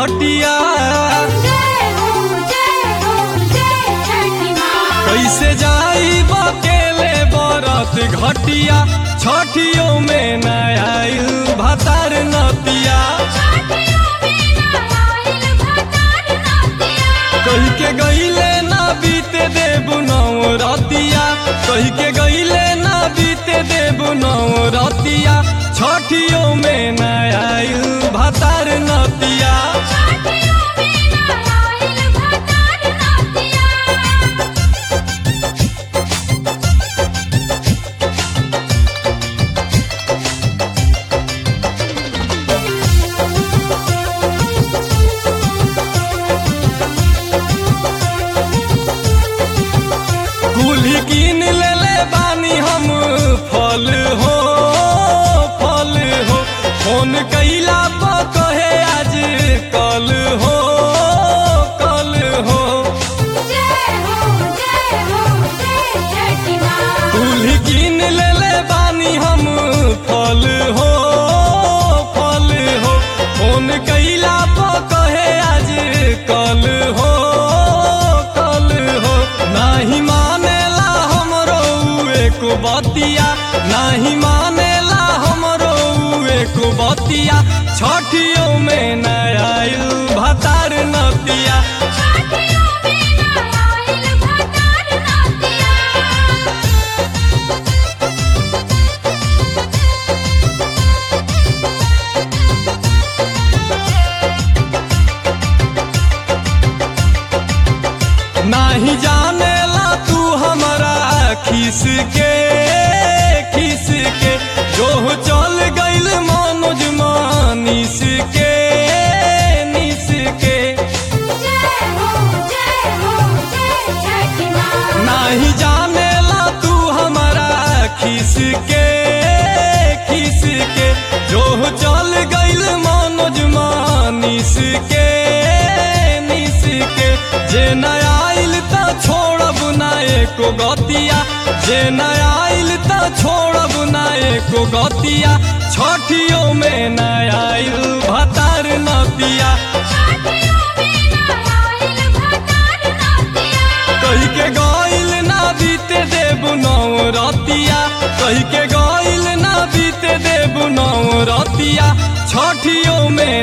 घटिया जय हो जय हो जय छठी माँ कैसे जाई बकेले बरत घटिया छठियों में न आइल भतार नतिया छठियों में ना आइल भतार नतिया कही के गईले ना बीते देबु नौ रतिया कही के गईले ना बीते देबु नौ रतिया छठियों में न आइल भतार नतिया छठियों में ना आइल भतार नतिया कुल्ही कीन ले ले बानी हम फल हो फल हो फोन कैला पर कहे आज कल हो कल हो जय हो जय हो जय छठी माँ कुल्ही कीन ले ले बानी हम फल हो फल हो फोन कैला पर कहे आज कल हो कल हो नाही मानेला हमरो एको बतिया नाही मानेला हमरो एको बतिया छठियों में न आइल भतार नतिया छठियों में ना आइल भतार नतिया नाही जानेला तू हमारा खिस के खिस के जो चल गइल मनोज मानिस के निस के जय हो जय हो जय छठी माँ नाही जानेला तू हमारा खिस के खिस के जो चल गइल मनोज मानिस के निस के जे न आइल त छोड़ब ना एको गतिया जे न आइल त छोड़ब ना एको गतिया छठियों में न आइल भतार नतिया छठियों में ना आइल भतार नतिया कही के गइल ना बीते देबु नौ रतिया कही के गइल ना बीते देबु नौ रतिया छठियों में